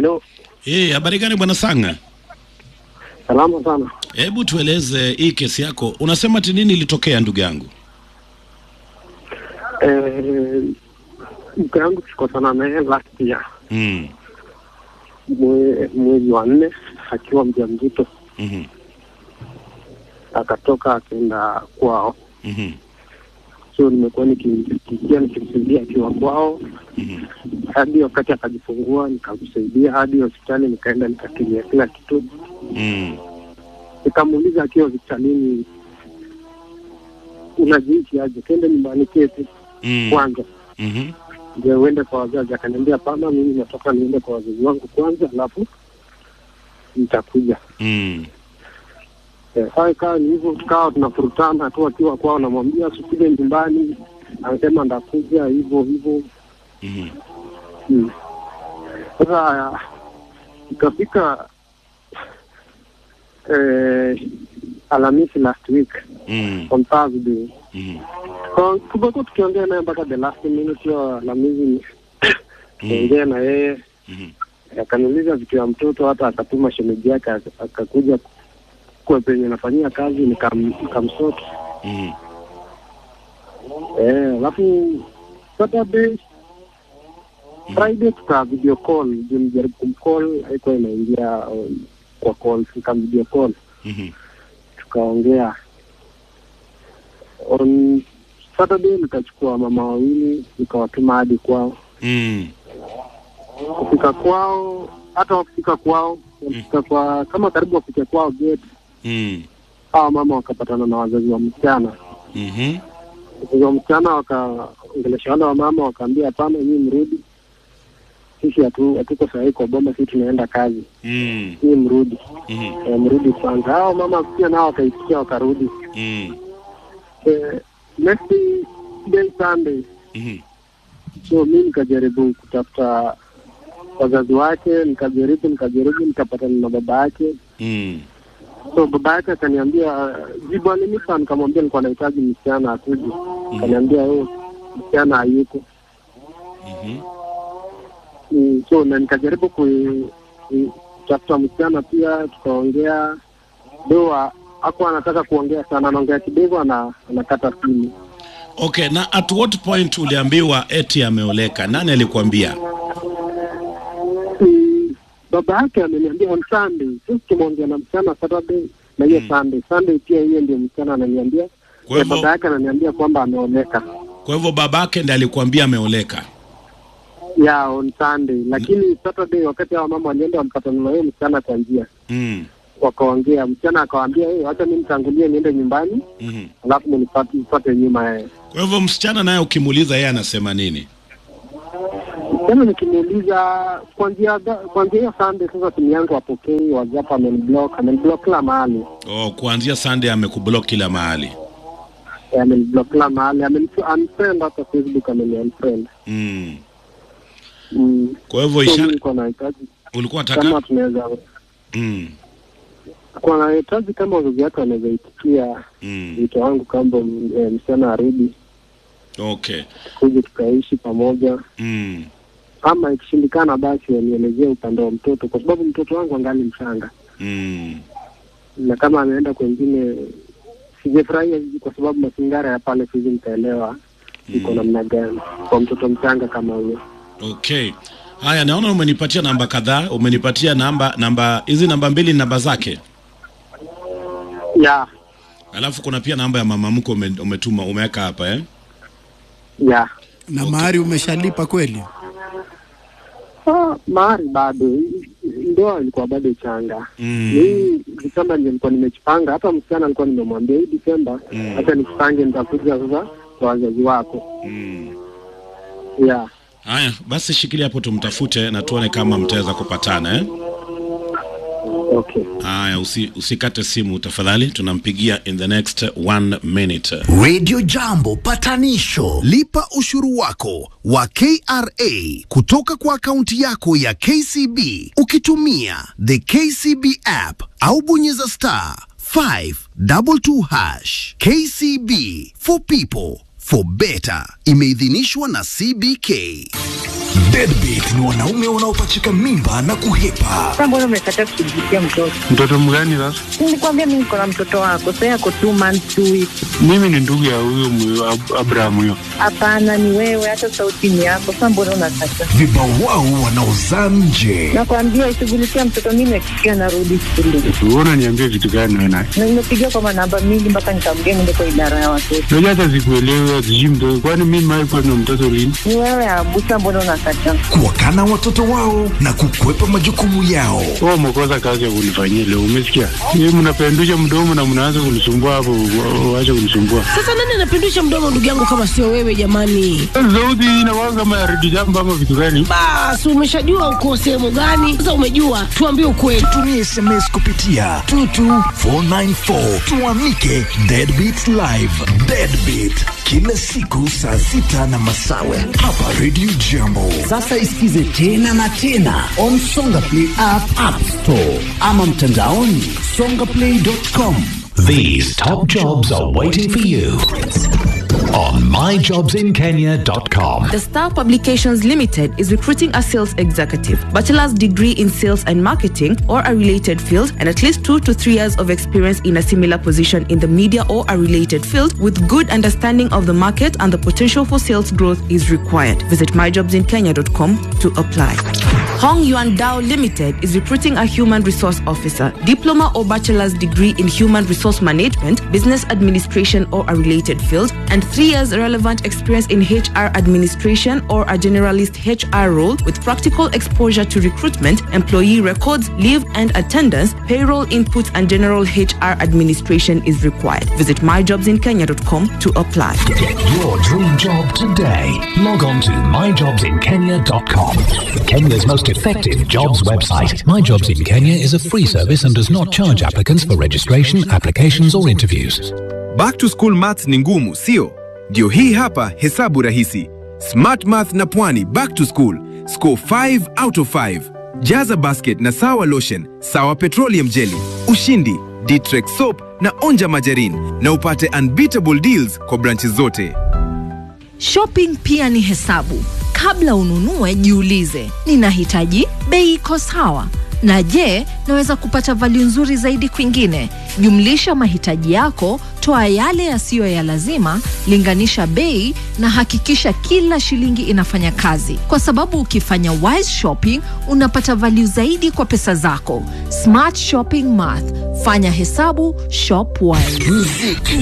Hello. Eh, habari gani bwana Sanga? Salama sana. Hebu tueleze hii kesi yako. Unasema ati nini ilitokea ndugu yangu? Eh, mke wangu tulikosana naye last year Mm. mwe- mwezi wa nne akiwa mjamzito, Mhm. akatoka akaenda kwao. Mhm. So nimekuwa nikimsikia nikimsaidia akiwa kwao Mhm. hadi wakati akajifungua, nikamsaidia hadi hospitali, nikaenda nikakilia kila kitu. Mm. Nikamuuliza akiwa hospitalini, unajihisi aje? Kende nyumbani keti Mm. kwanza Mhm. ndio uende kwa wazazi. Akaniambia hapana, mimi natoka niende kwa wazazi wangu kwanza, alafu nitakuja. Mm. Eh, Sasa ikawa ni hivyo, tukawa tunafurutana tu akiwa kwao, namwambia sikuje nyumbani, anasema ndakuja hivyo hivyo. Mhm. Mm. Sasa ikafika eh, Alhamisi last week Mm. on Thursday Mhm. Kwa- tumekuwa tukiongea naye mpaka the last minute hiyo Alhamisi tukaongea na yeye Mhm. akaniuliza vitu ya mtoto, hata akatuma shemeji yake ak- akakuja kwa penye nafanyia kazi nikam- nikamsort Mhm. eh, alafu Saturday Friday tuka video call, juu nijaribu kumcall haikuwa inaingia um, kwa call, nikam video call Mhm. tukaongea. On Saturday nikachukua mama wawili nikawatuma hadi kwao. Mm. Kufika kwao, hata wakifika kwao, wakifika kwa kama karibu wafike kwao gate Mm. hawa mama wakapatana na wazazi wa msichana. Mhm. Wazazi wa msichana wakaongelesha wale wa mama, wakaambia hapana, nyinyi mrudi, sisi hatu- hatuko sahihi kwa boma, sisi tunaenda kazi, Mm. nyinyi mrudi, Mhm. e, mrudi kwanza. Hao mama pia nao wakaitikia wakarudi. Mm. Eh, next day Sunday, Mhm. so mi nikajaribu kutafuta wazazi wake, nikajaribu nikajaribu, nikapatana na baba yake Mm. so baba yake akaniambia jibu alinipa, nikamwambia nilikuwa nahitaji msichana akuje. Akaniambia oh, msichana hayuko. Mhm. Mm, so na nikajaribu kui- kui- kutafuta msichana pia, tukaongea doa hakuwa anataka kuongea sana, anaongea kidogo, ana anakata simu. Okay, na at what point uliambiwa eti ameoleka? Nani alikwambia? Mm, baba yake ameniambia on Sunday, sisi tumeongea na msichana Saturday na hiyo Sunday. Sunday pia hiyo ndio msichana ananiambia, Kwa na hivyo- baba yake ananiambia kwamba ameoleka Kwa hivyo babake ndiye alikwambia ameoleka. ya on Sunday, lakini Saturday wakati hao mama walienda walipatana na huyo msichana kwa njia, Mm. wakaongea. Msichana akawaambia hey, wacha mimi nitangulie niende nyumbani, Mhm. alafu mnipate mpate nyuma yeye. Kwa hivyo msichana naye ukimuuliza yeye anasema nini? Tena nikimuuliza kuanzia ga- kuanzia hiyo Sunday, sasa simu yangu apokei, WhatsApp ameniblock, ameniblock kila mahali, Oh, kuanzia Sunday amekublock kila mahali. Eh, ameniblock kila mahali, amenifriend hata Facebook, ameniunfriend. Mm. Mm. Kwa hivyo So mimi ishara nilikuwa nahitaji ulikuwa kama unataka tunaweza mm. kwa nahitaji kama wazazi wake wanaweza itikia Mm. wito wangu kwamba mm, eh, msichana arudi Okay. kuja tukaishi pamoja, Mm. ama ikishindikana basi wanielezee upande wa mtoto, kwa sababu mtoto wangu angali mchanga, Mm. na kama ameenda kwengine sijafurahia hivi, kwa sababu mazingara ya pale siwezi nikaelewa iko namna gani kwa mtoto mchanga kama huyo. Okay. Haya, naona umenipatia namba kadhaa, umenipatia namba namba hizi namba mbili ni namba zake. Ya, Alafu kuna pia namba ya mama mko ume, umetuma umeweka hapa eh? ya na mahari umeshalipa kweli? Ah, mahari bado, ndoa ilikuwa bado changa. Mm. Hii Desemba ndio nilikuwa nimejipanga, hata msichana alikuwa nimemwambia hii Desemba Mm. hata nikupange, nitakuja sasa kwa wazazi wako. Mm. Yeah. Haya, basi shikilia hapo tumtafute na tuone kama mtaweza kupatana eh? Okay. Haya, usi, usikate simu tafadhali, tunampigia in the next one minute. Radio Jambo patanisho. Lipa ushuru wako wa KRA kutoka kwa akaunti yako ya KCB ukitumia the KCB app au bonyeza star 522 hash. KCB for people for better. Imeidhinishwa na CBK. Deadbeat ni wanaume wanaopachika mimba na kuhepa. Sasa mbona umekataa kushughulikia mtoto? Mtoto mgani sasa? Nilikwambia mimi niko na mtoto wako, sasa yako two months two weeks. Mimi ni ndugu ya huyo mwe- Ab- Abraham huyo. Hapana, ni wewe, hata sauti ni yako. Sasa mbona unakataa? Vibawao wanaozaa nje. Nakwambia ishughulikia mtoto, mimi nakikia narudi shule Wewe unaniambia vitu gani wewe naye? na nimepigia kwa manamba mingi mpaka nikamgea niende kwa idara ya watoto. Unajua hata sikuelewi sijui mtoto. Kwani mimi mimi kwa na mtoto lini? Ni wewe Abusa, mbona unakataa? Kuwakana watoto wao na kukwepa majukumu yao. Wewe umekosa kazi ya kunifanyia leo, umesikia? Yeye mnapendusha mdomo na mnaanza kunisumbua hapo, wa- waache kunisumbua. Sasa nani anapindusha mdomo ndugu yangu kama sio wewe jamani? Sauti hii inakuwa kama ya redio jambo ama vitu gani? Basi umeshajua uko sehemu gani? Sasa umejua, tuambie ukweli. Tumie SMS kupitia 22494 tuamike Deadbeat Live. Deadbeat kila siku saa sita na masawe hapa Radio Jambo. Sasa isikize tena na tena on Songa Play app, app store ama mtandaoni songaplay.com. These top jobs are waiting for you on myjobsinkenya.com. The Star Publications Limited is recruiting a sales executive, bachelor's degree in sales and marketing or a related field, and at least two to three years of experience in a similar position in the media or a related field with good understanding of the market and the potential for sales growth is required. Visit myjobsinkenya.com to apply. Hong Yuan Dao Limited is recruiting a human resource officer, diploma or bachelor's degree in human resource management, business administration or a related field, and three years relevant experience in HR administration or a generalist HR role with practical exposure to recruitment, employee records, leave and attendance, payroll input, and general HR administration is required. Visit myjobsinkenya.com to apply. Get your dream job today. Log on to myjobsinkenya.com. Kenya's most effective jobs website. My Jobs in Kenya is a free service and does not charge applicants for registration, applications, or interviews. Back to school maths ni ngumu, sio? Ndio hii hapa hesabu rahisi. Smart Math na Pwani back to school. Score 5 out of 5. Jaza basket na sawa lotion, sawa petroleum jelly, ushindi, Ditrex soap na onja majarin na upate unbeatable deals kwa branches zote. Shopping pia ni hesabu. Kabla ununue, jiulize, ninahitaji bei iko sawa, na je, naweza kupata value nzuri zaidi kwingine? Jumlisha mahitaji yako, toa yale yasiyo ya lazima, linganisha bei na hakikisha kila shilingi inafanya kazi, kwa sababu ukifanya wise shopping unapata value zaidi kwa pesa zako. Smart shopping math, fanya hesabu, shop wise. Muziki